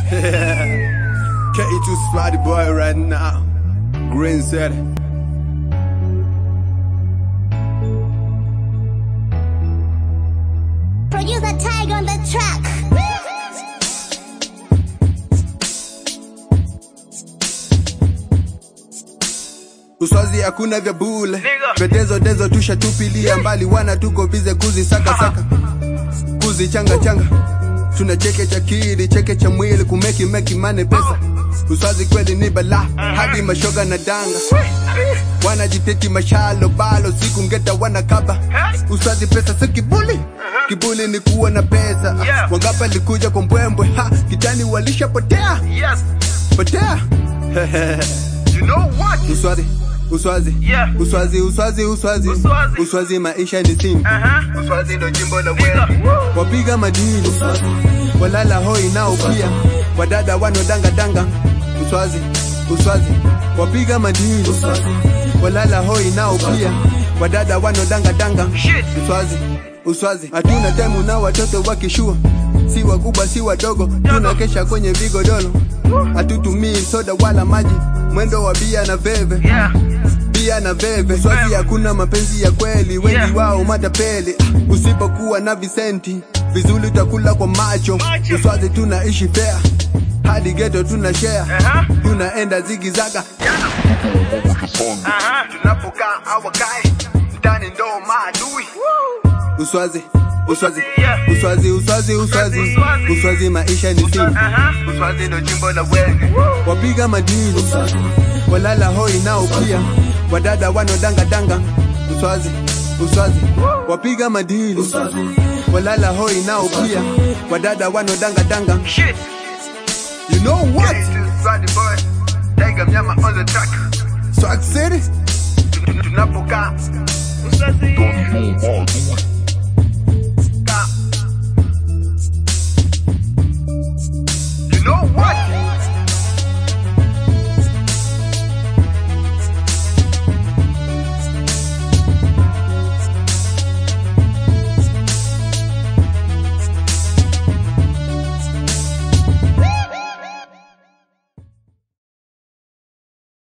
K2 Spotty Boy right now. Green said. Producer Tiger on the track. Uswazi hakuna vya bule, vetezo dezo tushatupilia mbali, wana tuko bize kuzi saka saka, kuzi changa changa, tuna cheke cha kiri cheke cha mwili kumeki meki mane pesa. Uswazi kweli ni bala hadi mashoga na danga, wanajiteki mashalo balo siku ngeta wana kaba. Uswazi pesa si kibuli, kibuli ni kuwa na pesa. Yeah. Wangapa likuja kwa mbwembwe, ha kitani walishapotea Yes. potea. You know what? Uswazi, uswazi, Yeah. uswazi, uswazi, uswazi, Uswazi. uswazi, maisha ni simu. Uh-huh. Uswazi ndo jimbo la Nigga. wewe. Wapiga madini, walala hoi nao pia, wadada wano danga danga. Uswazi, uswazi, wapiga madini, walala hoi nao pia, wadada wano danga danga. Shit. Uswazi, uswazi, hatuna temu na watoto wakishua, si wakubwa si wadogo, tunakesha kwenye vigodoro, hatutumii soda wala maji, mwendo wa bia na veve Yeah. bia na veve swazi hakuna mapenzi ya kweli wengi Yeah. wao matapeli Ah, usipokuwa na visenti vizuri utakula kwa macho Macho. uswazi tunaishi fea hadi geto tuna share Aha. tunaenda zigizaga Uh-huh. tunapokaa awakae ndani ndo maadui uswazi uswazi Yeah. uswazi uswazi uswazi Uswazi. uswazi maisha ni simu Uh-huh. uswazi ndo jimbo la wenge wapiga madini walala hoi nao pia wadada wano danga danga uswazi uswazi wapiga madini walala hoi nao pia wadada wano danga danga Shit. you know what Swag City tunapokaa Usazi. Don't know, man.